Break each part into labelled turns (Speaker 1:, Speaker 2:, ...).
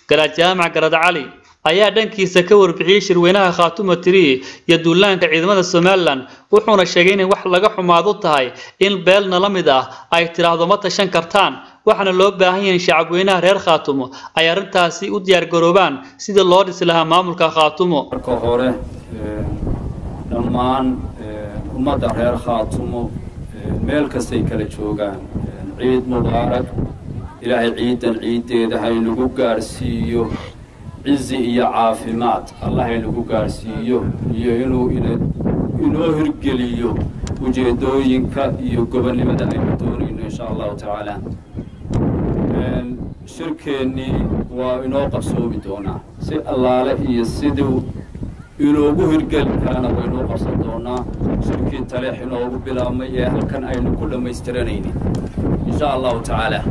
Speaker 1: garaad jaamac garad cali ayaa dhankiisa ka warbixiyey shirweynaha khaatuma tiri iyo duulaanka ciidamada somalilan wuxuuna sheegay inay wax laga xumaadu tahay in beelna la mid ah ay tidhaahdo ma tashan kartaan waxaana loo baahan yahay in shacabweynaha reer khaatumo ay arrintaasi u diyaargaroobaan sidii loo dhisi lahaa maamulka khaatumo
Speaker 2: marka hore dhammaan ummadda reer khaatumo meel kastay kala joogaan ciid mubaarak ilaahay ciidan ciiddeeda haynagu gaadhsiiyo cizi iyo caafimaad allah haynagu gaadhsiiyo iyo inuu inoo hirgeliyo ujeeddooyinka iyo gobonnimada aynu doonayno insha allahu tacaala shirkeennii waa inoo qabsoomi doonaa si allaale iyo siduu inoogu hirgeli karana waynoo qabsan doonaa shirkii taleex inoogu bilaabmay ee halkan aynu ku dhammaystiranaynin insha allahu tacaala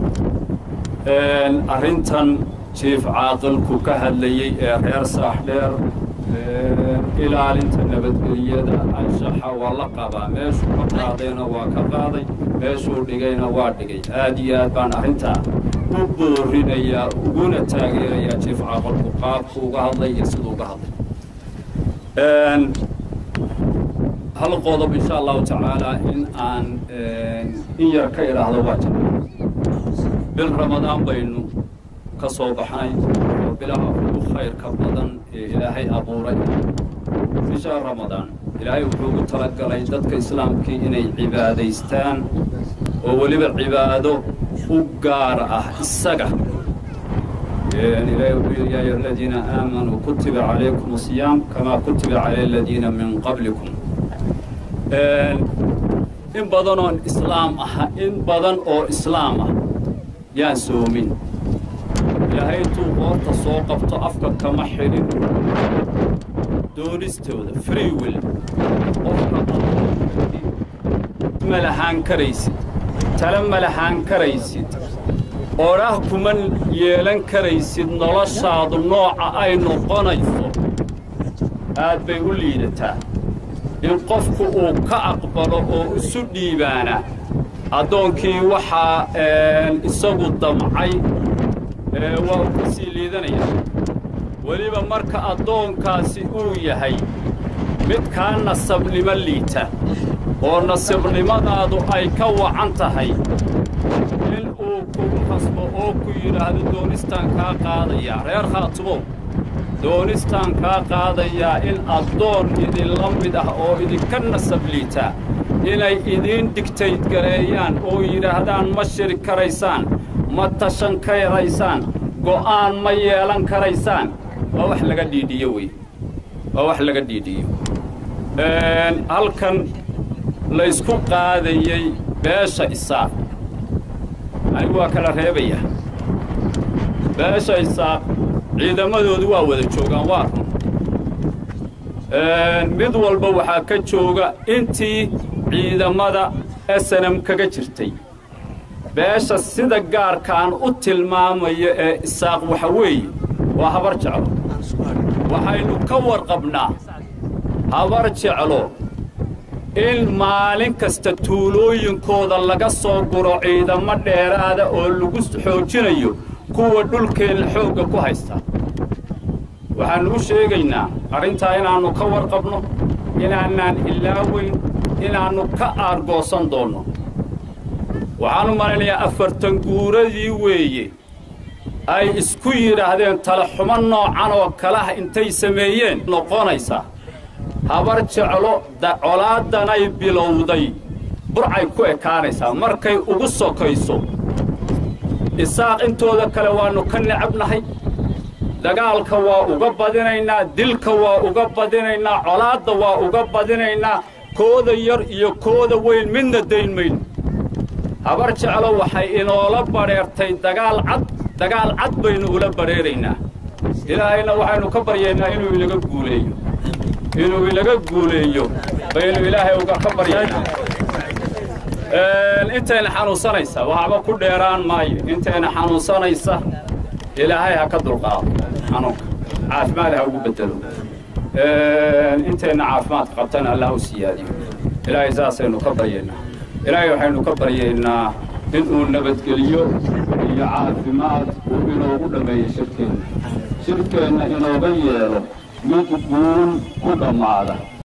Speaker 2: arrintan jiif caaqilku ka hadlayey ee reer saaxdheer ilaalinta nabadgelyada anshaxa waa la qabaa meeshuu ka qaadayna waa ka qaaday meeshuu dhigayna waa dhigay aad iyo aad baan arrintaa u boorinayaa uguna taageerayaa jiif caaqilku qaabku uga hadlay iyo siduu uga hadlay hal qodob insha allahu tacaala in aan in yar ka idhaahdo waa jira bil ramadaan baynu ka soo baxnay oo bilaha ugu khayrka badan ee ilaahay abuuray bisha ramadaan ilaahay wuxuu ugu talagalay dadka islaamkii inay cibaadaystaan oo weliba cibaado u gaar ah isaga ilaahay wuxuu yidhi yaa ayuha aladiina aamanuu kutiba calaykum asiyaam kamaa kutiba cala aladiina min qablikum in badan oo islaam ah in badan oo islaam ah yaan soomin ilaahay intuu qoorta soo qabto afka kama xidhin doonistooda free will qofka ma lahaan karaysid tale ma lahaan karaysid odhah kuma yeelan karaysid noloshaadu nooca ay noqonayso aad bay u liidataa in qofku uu ka aqbalo oo isu dhiibaana addoonkii waxaa isagu damcay waa uu ka sii liidanaya weliba marka addoonkaasi uu yahay mid kaa nasabnimo liita oo nasibnimadaadu ay ka wacan tahay in uu kugu qasbo oo ku yidhaahdo doonistaan kaa qaadayaa reer khaatumow doonistaan kaa qaadayaa in addoon idinla mid ah oo idinka nasab liita inay idiin digtayd gareeyaan oo yidhaahdaan ma shiri karaysaan ma tashan karaysaan go'aan ma yeelan karaysaan waa wax laga dhiidhiyo wey waa wax laga dhiidhiyo halkan laysku qaadayey beesha isaaq anigu waa kala reebaya beesha isaaq ciidamadoodu waa wada joogaan waa run mid walba waxaa ka jooga intii ciidamada snm kaga jirtay beesha sida gaarkaan u tilmaamaya ee isaaq waxa weeye waa habar jeclo waxaynu ka warqabnaa habar jeclo in maalin kasta tuulooyinkooda laga soo guro ciidamo dheeraada oo lagu xoojinayo kuwa dhulkeenna xoogga ku haysta waxaannu u sheegaynaa arrintaa inaannu ka warqabno inaanaan ilaaweyn inaannu ka aargoosan doonno waxaanu malaynayaa afartan guuradii weeye ay isku yidhaahdeen talaxumo noocan oo kalaah intay sameeyeen noqonaysaa habar jeclo colaadanay bilowday burcay ku ekaanaysaa markay ugu sokayso isaaq intooda kale waannu ka necabnahay dagaalka waa uga badinaynaa dilka waa uga badinaynaa colaadda waa uga badinaynaa kooda yar iyo kooda weyn midna dayn mayno habar jeclo waxay inoola badheertay dagaal cad dagaal cad baynu ula badheeraynaa ilaahayna waxaynu ka baryaynaa inuu inaga guuleeyo inuu inaga guuleeyo baynu ilaahay uga ka baryaynaa intayna xanuunsanaysa waxba ku dheeraan maayo intayna xanuunsanaysa ilaahay ha ka dulqaado xanuunka caafimaad ha ugu bedelo intayna caafimaad qabtana allah u siyaadiyo ilaahay saasaynu ka baryaynaa ilaahay waxaynu ka baryaynaa inuu nabadgeliyo iyo caafimaad uu inoogu dhammeeyo shirkeenna shirkeenna inooga yeelo mid guul ku dhammaada